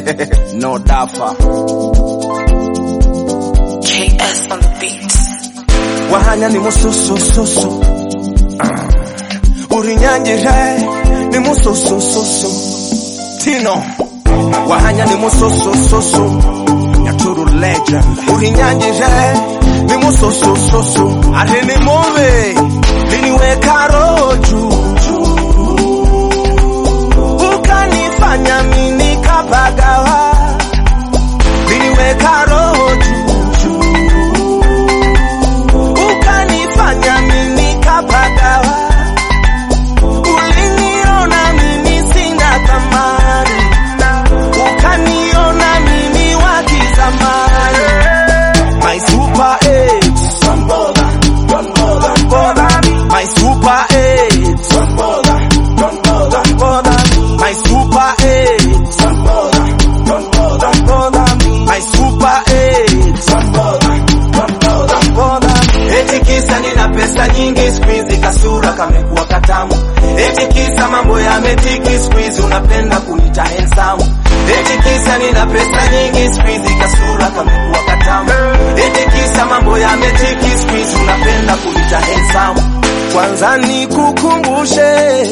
no dafa KS on the beat. wahanya ni mususususu uh. urinyangire ni mususususu tino wahanya ni mususususu nyaturu legend urinyangire ni mususususu ati ni mubi liniweka roho juu ukanifanya mini kapagawa liniweka roho juu ukanifanya mimi kapagawa, uliniona mimi sina thamani, ukaniona mimi wa kizamani. My super eight, don't bother, don't bother, bother me. My super eight, don't bother, don't bother, bother me. My super eight, don't bother, don't bother, bother me. My super eight, don't bother, don't bother, bother me. Eti kisa nina pesa nyingi siku hizi kasura kamekuwa katamu. Eti kisa mambo yametiki siku hizi unapenda kunita handsome. Eti kisa nina pesa nyingi siku hizi kasura kamekuwa katamu. Eti kisa mambo yametiki siku hizi unapenda kunita handsome. Kwanza nikukumbushe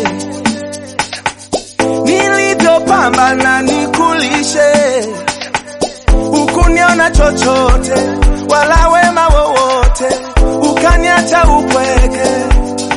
nilivyopambana nikulishe, ukuniona chochote wala wema wowote, ukaniacha upweke.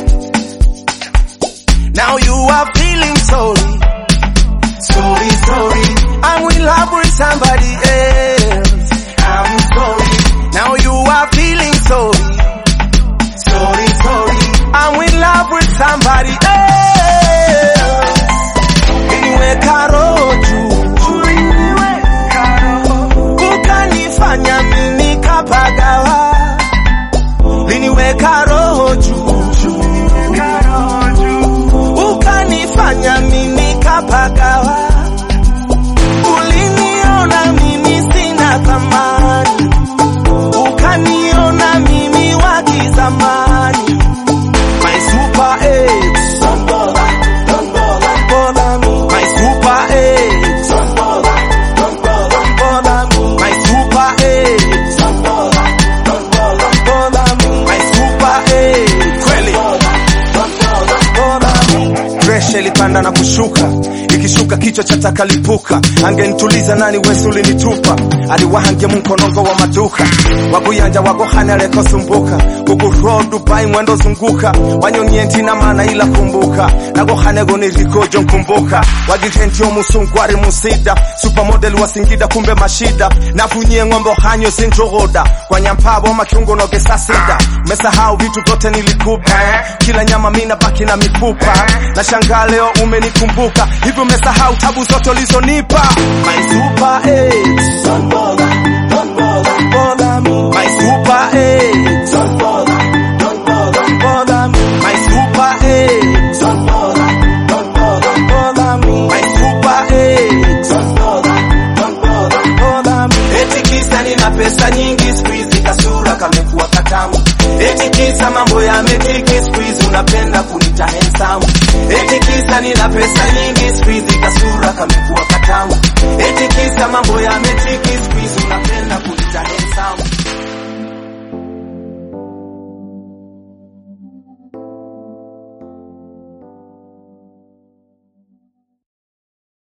Now you are feeling sorry, sorry, sorry. I'm in love with somebody else. I'm sorry. Now you are feeling sorry, sorry, sorry. I'm in love with somebody else. Niliweka roho juu, ukanifanya mimi kapagawa, liniweka roho juu, ukanifanya mimi kapagawa, uliniona mimi sina thamani, ukaniona mimi wa kizamani. My super eight, don't bother, don't bother, bother me. My super eight, don't bother, don't bother, bother me. My super eight, don't bother, don't bother, bother me. My super eight, kweli, don't bother, bother me. Presha ilipanda na kushuka ikishuka kichwa cha takalipuka angenituliza nani wesi ulinitupa aliwahangia mkonongo wa maduka waguyanja wagohane alekosumbuka kukuroa dubai mwendo zunguka wanyonienti na mana ila kumbuka nagohanego nirikojo nkumbuka wagitentio musungwari musida supermodel wa singida kumbe mashida nafunyie ng'ombe hanyo sinjogoda kwa nyampabo makiungo nogesasida mesahau vitu vyote nilikupa kila nyama mina baki na mifupa na shangaa leo umenikumbuka hivyo umesahau tabu zote ulizonipa my super eight don't bother don't bother bother me my super eight don't bother don't bother bother me my super eight don't bother don't bother bother me my super eight don't bother don't bother bother me eti kisa nina pesa nyingi siku hizi kasura kamekuwa katamu eti kisa mambo yametiki siku hizi unapenda kunita handsome eti kisa nina pesa nyingi siku hizi kasura kamekuwa katamu eti kisa mambo yametiki siku